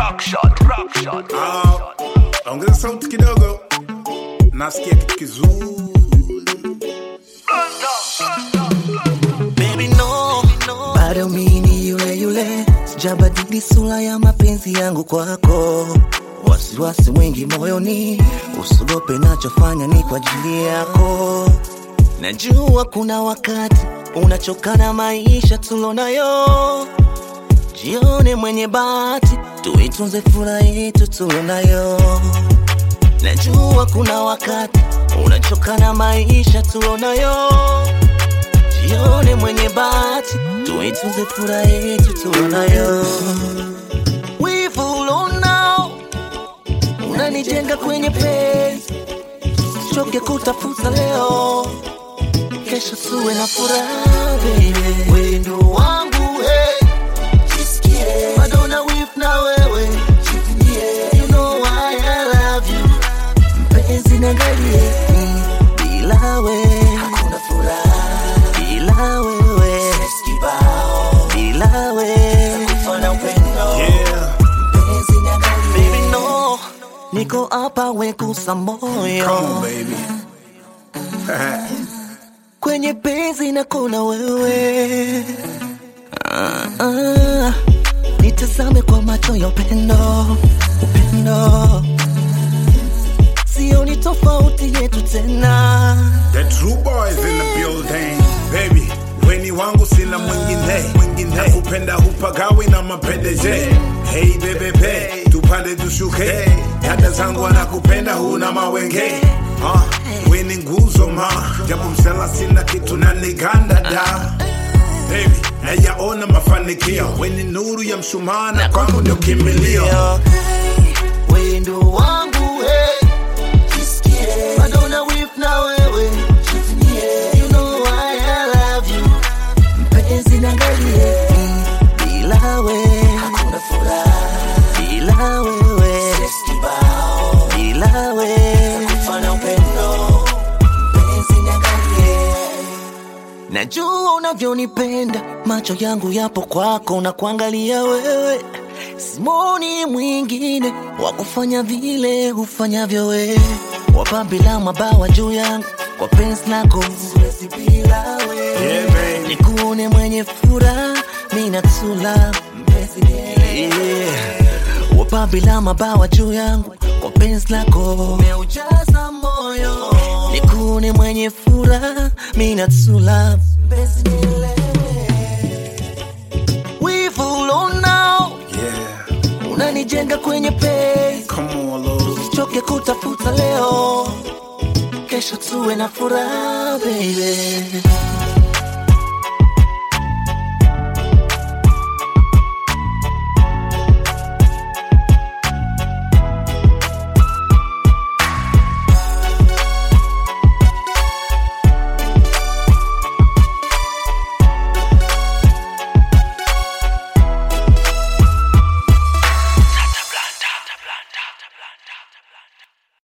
rock shot, rock shot. Ah, ongeza sauti kidogo, nasikia kitu kizuri. Baby no, bado mini yule yule, sijabadili sura ya mapenzi yangu kwako. Wasiwasi mwingi moyoni, usiogope, nachofanya ni kwa ajili yako. Najua kuna wakati unachoka na maisha tulonayo, jione mwenye bahati, tuitunze furaha yetu tulonayo. Najua kuna wakati unachoka na maisha tulonayo jione mwenye bahati, tuitunze furaha yetu tunayo. Wivu ulonao unanijenga kwenye penzi, choke kutafuta leo, kesho tuwe na furaha baby. Wendo wangu hey, jisikie bado na wivu na wewe, jivunie, you know why I love you mpenzi niangalie, mm, bila we hakuna furaha, bila wewe stress kibao, bila we kufana upendo Yeah, mpenzi niangalie, baby no, niko hapa wekusa moyo come on baby. kwenye penzi na kuna wewe ah, ah, nitazame kwa macho ya upendo, upendo sioni tofauti yetu tena The true boys in the building, baby. Weni wangu sina mwingine, mwingine. Nakupenda hupagawi na mapendeje. Hey bebe be, tupande tushuke. Dada zangu wanakupenda huna mawenge. Ah, weni nguzo ma, japo msela sina kitu na niganda da. Baby, nayaona mafanikio. Weni nuru ya mshumaa na kwangu ndio kimbilio. wendo wangu hey. jisikie bado na wif na wewe jivunie you know why I love you mpenzi niangalie mm, bila we hakuna furaha bila wewe stress kibao bila we kufana upendo mpenzi niangalie Najua unavyonipenda, macho yangu yapo kwako na kuangalia wewe. Simoni mwingine wa kufanya vile hufanyavyo wewe, wapa bila mabawa juu yangu kwa penzi lako, siwezi bila wewe. Yeah, baby. Nikuone mwenye furaha, mimi natula mpenzi yeah. Wapa bila mabawa juu yangu kwa penzi lako, umeujaza moyo. Nikuone mwenye furaha, mimi natula mpenzi Wivu ulonao Yeah, unanijenga kwenye penzi, come on, Lord. choke kutafuta leo, kesho tuwe na furaha baby.